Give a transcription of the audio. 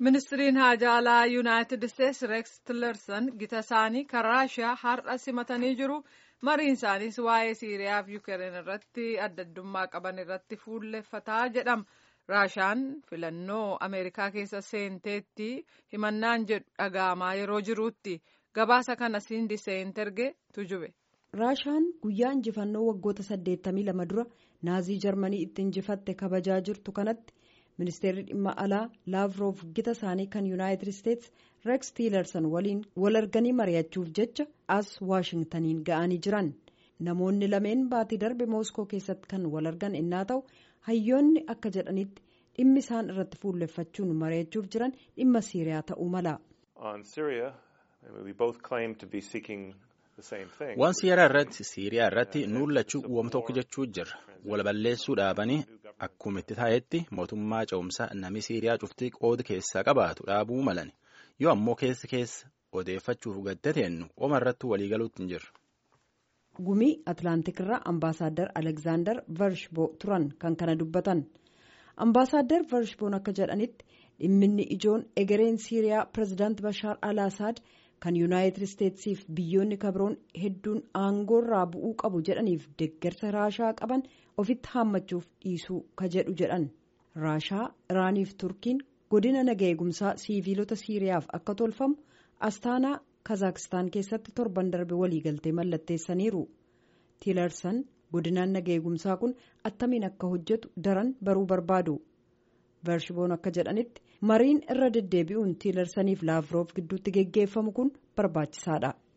ministiriin haajaa alaa yuunaayitid isteetsi reeks tillerson gita isaanii kan raashiyaa har'a simatanii jiru mariin isaaniis waa'ee siiriyaa fi yuukireen irratti adda addummaa qaban irratti fuulleffataa jedhama raashiyaan filannoo ameerikaa keessa seenteetti himannaan jedhu dhaga'amaa yeroo jiruutti gabaasa kana siindi seenterge tujube. raashiyaan guyyaa injifannoo waggoota 82 dura naazii jarmanii itti injifatte kabajaa jirtu kanatti. ministeerri dhimma alaa laavroof gita isaanii kan yuunaayitid isteetsi reeks tiilersan waliin wal arganii mari'achuuf jecha as waashingtaniin ga'anii jiran namoonni lameen baatii darbe mooskoo keessatti kan wal argan innaa ta'u hayyoonni akka jedhanitti dhimmi isaan irratti fuulleffachuun mari'achuuf jiran dhimma siiriyaa ta'uu mala. waan siiriyaa irratti siiriyaa irratti nuullachuu uwwama tokko jechuu jirra wal balleessuu dhaabanii. Akkuma itti taa'etti mootummaa ce'umsaa namni Siiriyaa cuftii qooda keessaa qabaatu dhaabuu malan yoo ammoo keessa keessa odeeffachuuf gaddateennu oma irratti waliigaluutti hin jirru. Gumii Atlaantikirraa Ambaasaadder Alekzaandar Varshboo turan kan kana dubbatan. Ambaasaadder Varshboon akka jedhanitti dhimminni ijoon egereen Siiriyaa pirezidaant Bashaar al-Assad kan Yuunaayitid Isteetsiif biyyoonni kabroon hedduun aangoorraa bu'uu qabu jedhaniif deeggarsa raashaa qaban ofitti haammachuuf dhiisuu ka jedhu jedhan raashaa iraaniif turkiin godina naga eegumsaa siiviilota siiriyaaf akka tolfamu astaanaa kazaakistaan keessatti torban darbe waliigaltee mallatteessaniiru tiilarsan godinaan naga eegumsaa kun attamiin akka hojjetu daran baruu barbaadu varshiboon akka jedhanitti mariin irra deddeebi'uun tiilarsaniif laavroof gidduutti geggeeffamu kun barbaachisaadha.